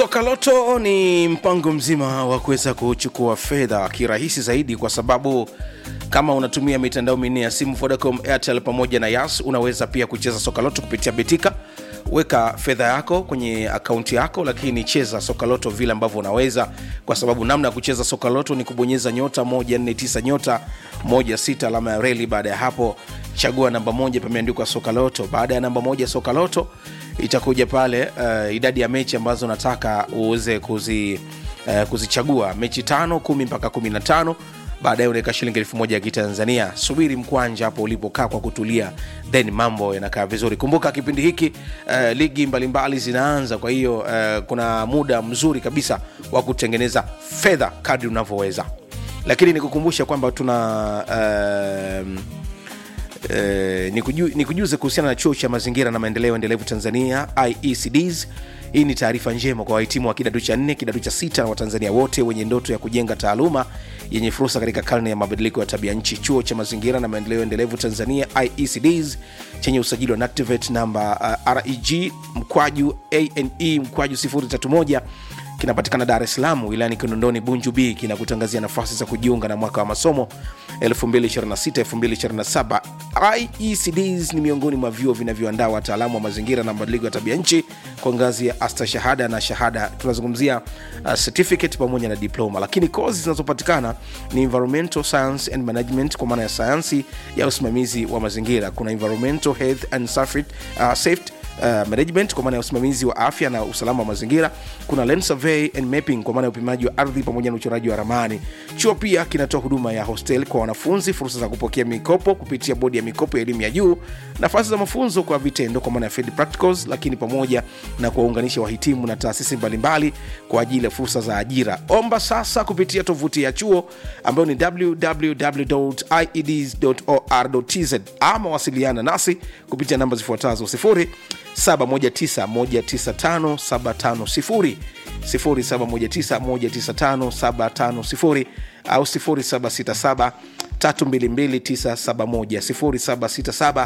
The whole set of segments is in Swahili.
Soka Loto ni mpango mzima wa kuweza kuchukua fedha kirahisi zaidi, kwa sababu kama unatumia mitandao minne ya simu Vodacom, Airtel pamoja na Yas, unaweza pia kucheza Soka Loto kupitia Betika. Weka fedha yako kwenye akaunti yako, lakini cheza Soka Loto vile ambavyo unaweza, kwa sababu namna ya kucheza Soka Loto ni kubonyeza nyota 149 nyota 16 alama ya reli. Baada ya hapo, chagua namba moja, pameandikwa Soka Loto. Baada ya namba moja Soka Loto itakuja pale uh, idadi ya mechi ambazo unataka uweze kuzi, uh, kuzichagua mechi tano kumi mpaka kumi na tano baadaye unaweka shilingi elfu moja ya kitanzania subiri mkwanja hapo ulipokaa kwa kutulia then mambo yanakaa vizuri kumbuka kipindi hiki uh, ligi mbalimbali zinaanza kwa hiyo uh, kuna muda mzuri kabisa wa kutengeneza fedha kadri unavyoweza lakini nikukumbusha kwamba tuna uh, Eh, nikuju- nikujuze kuhusiana na chuo cha mazingira na maendeleo endelevu tanzania iecds hii ni taarifa njema kwa wahitimu wa kidato cha nne kidato cha sita na watanzania wote wenye ndoto ya kujenga taaluma yenye fursa katika karne ya mabadiliko ya tabia nchi chuo cha mazingira na maendeleo endelevu tanzania iecds chenye usajili wa nactivate namba uh, reg mkwaju ane mkwaju 031 kinapatikana dar es salaam wilayani kinondoni bunju b kinakutangazia nafasi za kujiunga na mwaka wa masomo 2026-2027 iecds ni miongoni mwa vyuo vinavyoandaa wataalamu wa mazingira na mabadiliko ya tabia nchi kwa ngazi ya astashahada na shahada tunazungumzia uh, certificate pamoja na diploma lakini kozi zinazopatikana ni environmental science and management kwa maana ya sayansi ya usimamizi wa mazingira kuna environmental health and safety, uh, safety Uh, management kwa maana ya usimamizi wa afya na usalama wa mazingira kuna land survey and mapping kwa maana ya upimaji wa ardhi pamoja na uchoraji wa ramani chuo pia kinatoa huduma ya hostel kwa wanafunzi fursa za kupokea mikopo kupitia bodi ya mikopo ya elimu ya juu nafasi za mafunzo kwa vitendo kwa maana ya field practicals lakini pamoja na kuwaunganisha wahitimu na taasisi mbalimbali kwa ajili ya fursa za ajira omba sasa kupitia tovuti ya chuo ambayo ni www.ieds.or.tz ama wasiliana nasi kupitia namba zifuatazo 0 719195750 0719195750 au 0767 322971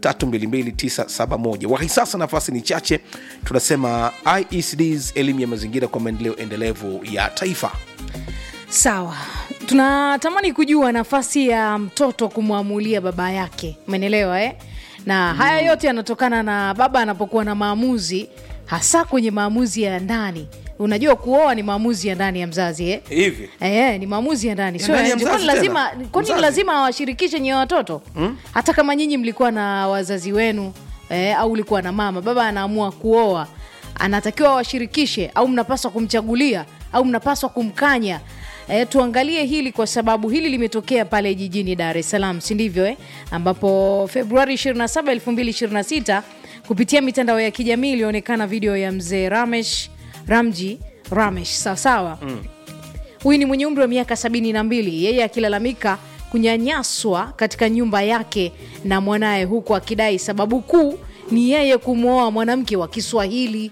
0767 wahi sasa nafasi ni chache tunasema iecds elimu ya mazingira kwa maendeleo endelevu ya taifa sawa tunatamani kujua nafasi ya mtoto kumwamulia baba yake umenelewa eh? na haya yote yanatokana na baba anapokuwa na maamuzi hasa kwenye maamuzi ya ndani unajua kuoa ni maamuzi ya ndani ya mzazi eh? hivi Eh, ni maamuzi ya ndani Ya sio ndani ya ya nje. Kwani mzazi lazima tena? kwani Mzazi? lazima awashirikishe nyewe watoto hmm? hata kama nyinyi mlikuwa na wazazi wenu eh, au ulikuwa na mama baba anaamua kuoa anatakiwa awashirikishe au mnapaswa kumchagulia au mnapaswa kumkanya E, tuangalie hili kwa sababu hili limetokea pale jijini Dar es Salaam, si ndivyo eh? ambapo Februari 27, 2026 kupitia mitandao ya kijamii ilionekana video ya mzee Ramesh Ramji Ramesh sawasawa mm huyu ni mwenye umri wa miaka sabini na mbili yeye akilalamika kunyanyaswa katika nyumba yake na mwanaye huku akidai sababu kuu ni yeye kumwoa mwanamke wa kiswahili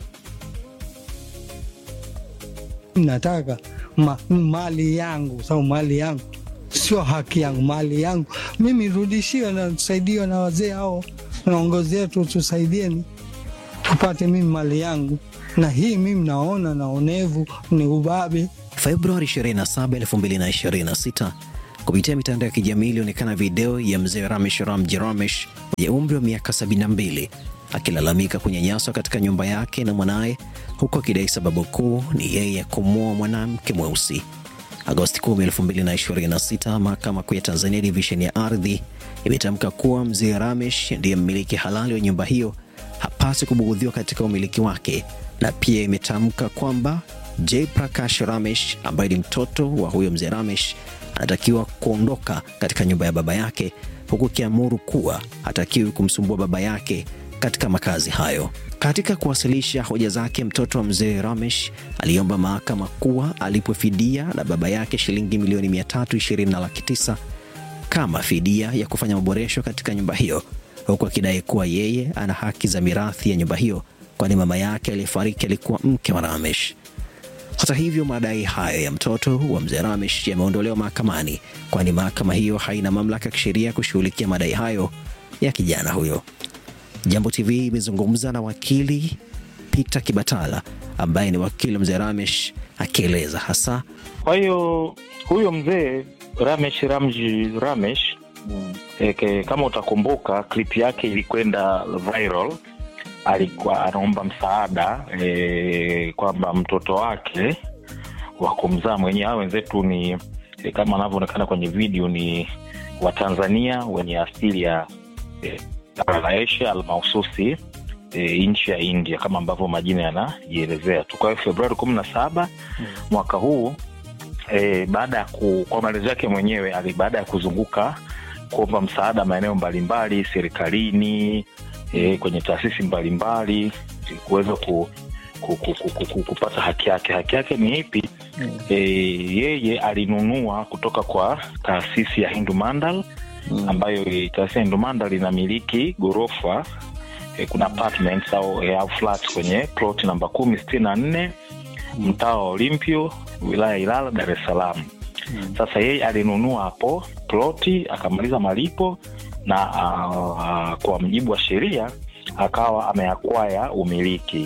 nataka ma, mali yangu sababu mali yangu sio haki yangu mali yangu mimi rudishiwe na tusaidiwe na wazee hao naongozi yetu tusaidieni tupate mimi mali yangu na hii mimi naona naonevu ni ubabe Februari 27, 2026 kupitia mitandao ya kijamii ilionekana video ya mzee Ramesh Ramji Ramesh mwenye umri wa miaka 72 akilalamika kunyanyaswa katika nyumba yake na mwanaye huku akidai sababu kuu ni yeye kumwoa mwanamke mweusi. Agosti 10, 2026, mahakama kuu ya Tanzania divisheni ya ardhi imetamka kuwa mzee Ramesh ndiye mmiliki halali wa nyumba hiyo, hapaswi kubughudhiwa katika umiliki wake, na pia imetamka kwamba Jay Prakash Ramesh ambaye ni mtoto wa huyo mzee Ramesh anatakiwa kuondoka katika nyumba ya baba yake, huku ikiamuru kuwa hatakiwi kumsumbua baba yake katika makazi hayo. Katika kuwasilisha hoja zake, mtoto wa mzee Ramesh aliomba mahakama kuwa alipwe fidia na baba yake shilingi milioni 320 na laki tisa kama fidia ya kufanya maboresho katika nyumba hiyo, huku akidai kuwa yeye ana haki za mirathi ya nyumba hiyo, kwani mama yake aliyefariki alikuwa mke wa Ramesh. Hata hivyo, madai hayo ya mtoto wa mzee Ramesh yameondolewa mahakamani, kwani mahakama hiyo haina mamlaka ya kisheria kushughulikia madai hayo ya kijana huyo. Jambo TV imezungumza na wakili Peter Kibatala ambaye ni wakili wa mzee Ramesh akieleza hasa Kwa hiyo huyo mzee Ramesh Ramji Ramesh e, ke, kama utakumbuka klip yake ilikwenda viral. Alikuwa anaomba msaada e, kwamba mtoto wake wa kumzaa mwenyewe, hao wenzetu ni e, kama anavyoonekana kwenye video ni Watanzania wenye asili ya e, bara la Asia almahususi e, nchi ya India kama ambavyo majina yanajielezea tu. Kwa hiyo Februari kumi na saba mwaka huu e, baada ya ku, kwa maelezo yake mwenyewe ali baada ya kuzunguka kuomba msaada maeneo mbalimbali serikalini, e, kwenye taasisi mbalimbali ili kuweza ku, ku, ku, ku, ku, ku, kupata haki yake. Haki yake ni ipi? E, yeye alinunua kutoka kwa taasisi ya Hindu Mandal ambayo eh, taasisi ya Hindu Mandal inamiliki ghorofa eh, kuna apartments au, eh, au flats kwenye plot namba kumi sitini na nne mtaa wa Olimpio wilaya ya Ilala Dar es Salaam. Sasa yeye alinunua hapo ploti akamaliza malipo na uh, kwa mjibu wa sheria akawa ameakwaya umiliki,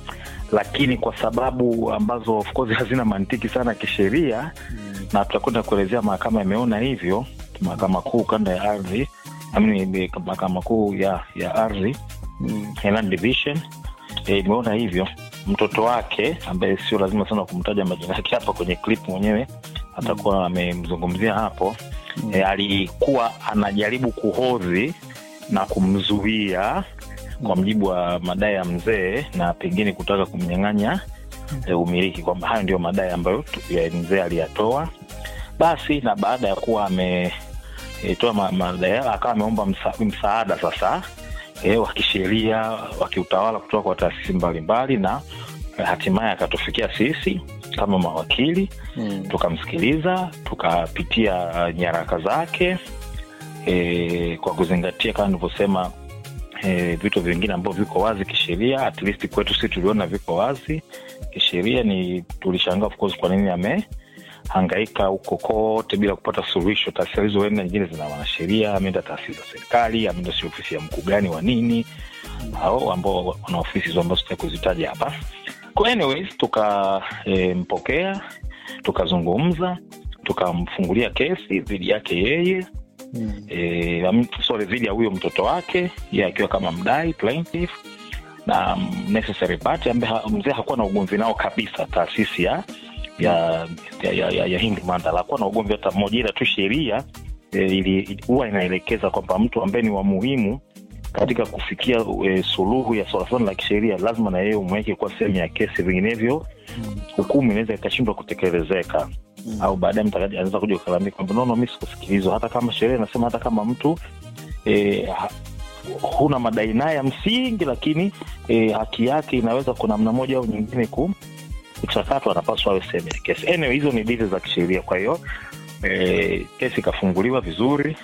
lakini kwa sababu ambazo of course hazina mantiki sana kisheria na tutakwenda kuelezea mahakama imeona hivyo, mahakama kuu kanda ya ardhi I mean, mahakama kuu ya, ya ardhi ya Land Division eh, imeona hivyo mtoto wake ambaye sio lazima sana kumtaja majina yake hapa kwenye clip mwenyewe atakuwa amemzungumzia hapo e, alikuwa anajaribu kuhodhi na kumzuia kwa mjibu wa madai ya mzee na pengine kutaka kumnyang'anya e, umiliki kwamba hayo ndio madai ambayo tu- ya mzee aliyatoa basi na baada ya kuwa ametoa ma, madai hayo, akawa ameomba msa, msaada sasa e, wa kisheria wa kiutawala kutoka kwa taasisi mbalimbali na eh, hatimaye akatufikia sisi kama mawakili tukamsikiliza tukapitia uh, nyaraka zake e, kwa kuzingatia kama nilivyosema e, vitu vingine ambavyo viko wazi kisheria at least kwetu si tuliona viko wazi kisheria ni tulishangaa of course kwa nini amehangaika huko kote bila kupata suluhisho taasisi alizoenda nyingine zina wanasheria ameenda taasisi za serikali ameenda si ofisi ya mkuu gani wa nini au ambao wana ofisi hizo ambazo sitaki kuzitaja hapa kwa anyways tukampokea e, tukazungumza tukamfungulia kesi dhidi yake yeye e, am- sorry dhidi ya huyo mtoto wake ye akiwa kama mdai plaintiff na mm, necessary party ambaye ha- mzee hakuwa na ugomvi nao kabisa taasisi ya ya ya, ya, ya, ya Hindi Mandala hakuwa na ugomvi hata mmoja, ila tu sheria e, ili- ili- huwa inaelekeza kwamba mtu ambaye ni wa muhimu katika kufikia e, suluhu ya swala fulani la kisheria lazima na yeye umweke kuwa sehemu ya kesi, vinginevyo hukumu inaweza ikashindwa kutekelezeka au baadaye mtu akaja- anaweza kuja kulalamika kwamba nono, mi sikusikilizwa, hata kama sheria inasema, hata kama mtu e, ha, huna madai naye ya msingi, lakini e, haki yake inaweza kwa namna moja au nyingine ku kuchakatwa, anapaswa awe sehemu ya kesi. Anyway, hizo ni dili za kisheria. Kwa hiyo e, kesi ikafunguliwa vizuri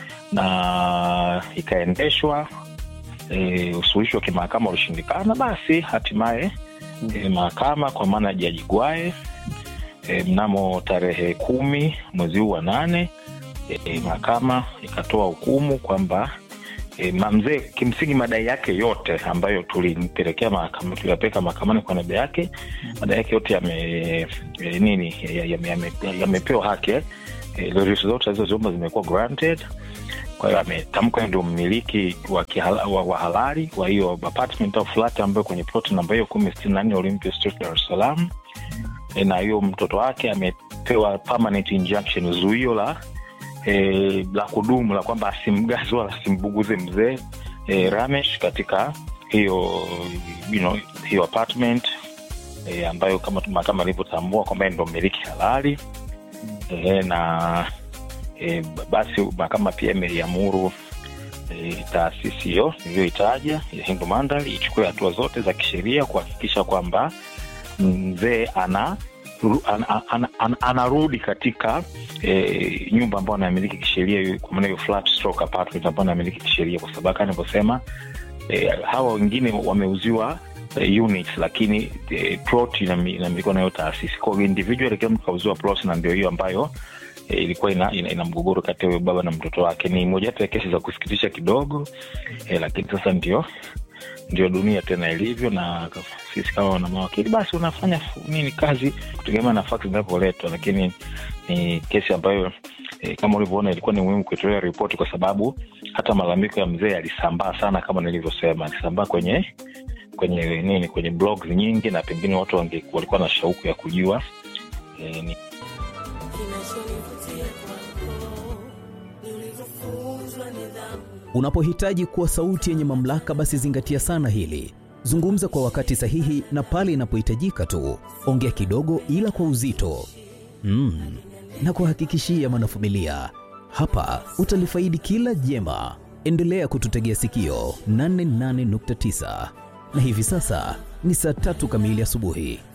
na ikaendeshwa e, usuluhishi wa kimahakama ulishindikana, basi hatimaye e, mahakama kwa maana ya Jaji Gwae e, mnamo tarehe kumi mwezi huu wa nane e, mahakama ikatoa hukumu kwamba e, mzee kimsingi madai yake yote ambayo tulimpelekea mahakama tuliyapeleka mahakamani kwa niaba yake madai yake yote yame e, nini yamepewa yame, yame yamepewa haki e, lorisi zote alizoziomba zimekuwa granted kwa hiyo ametamkwa ndio mmiliki wa, kihala, wa, wa halali wa hiyo apartment au flat ambayo kwenye plot namba hiyo kumi sitini na nne Olympia Street Dar es Salaam e, na hiyo mtoto wake amepewa permanent injunction zuio la e, la kudumu la kwamba asimgazi wala asimbuguze mzee e, Ramesh katika hiyo you know, hiyo apartment e, ambayo kama mahakama ilivyotambua kwamba ndo mmiliki halali e, na e, basi mahakama pia imeiamuru e, taasisi hiyo iliyoitaja ya Hindu Mandal ichukue hatua zote za kisheria kuhakikisha kwamba mzee ana ana, ana, ana, anarudi katika e, nyumba ambayo anamiliki kisheria kwa maana hiyo flat stroke apartment ambayo anamiliki kisheria, kwa sababu kama nilivyosema e, hawa wengine wameuziwa e, units lakini e, plot inamilikiwa nayo taasisi. Kwa hiyo individual kila mtu kauziwa plot, na ndio hiyo ambayo e, ilikuwa ina, ina, ina mgogoro kati ya huyo baba na mtoto wake. Ni mojawapo ya kesi za kusikitisha kidogo e, lakini sasa ndio ndio dunia tena ilivyo, na sisi kama wana mawakili basi unafanya fu- nini kazi kutegemea na fakti zinavyoletwa, lakini ni kesi ambayo e, kama ulivyoona ilikuwa ni muhimu kuitolea ripoti kwa sababu hata malalamiko ya mzee yalisambaa sana, kama nilivyosema, alisambaa kwenye kwenye nini, kwenye blogs nyingi, na pengine watu wange, walikuwa na shauku ya kujua e, ni Unapohitaji kuwa sauti yenye mamlaka, basi zingatia sana hili. Zungumza kwa wakati sahihi na pale inapohitajika tu. Ongea kidogo, ila kwa uzito. Mm. Na kuhakikishia mwanafamilia, hapa utalifaidi kila jema. Endelea kututegea sikio 88.9 na hivi sasa ni saa tatu kamili asubuhi.